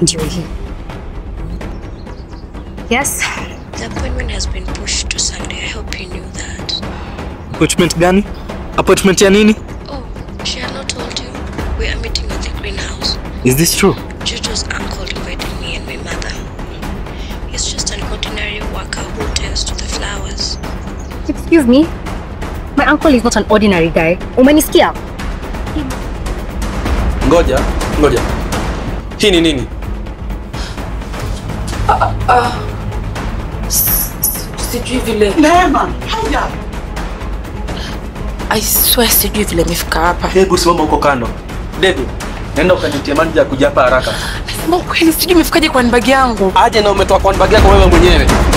ndio hii. Yes, The appointment has been pushed to Sunday. I hope you knew that. Appointment gani? Appointment ya nini? Oh, she had not told you. We are meeting at the greenhouse. Is this true? Jojo's uncle invited me and my mother. He's just an ordinary worker who tends to the flowers. excuse me. My uncle is not an ordinary guy. Umenisikia? Ngoja, ngoja. Hii ni nini? Sijui vile. Neema, haya. I swear sijui vile imefika hapa. Hebu simama huko kando. David, nenda ukanitie manager kuja hapa haraka. Nasema ukweli sijui imefikaje kwa handbag yangu. Aje na umetoa kwa handbag yako wewe mwenyewe.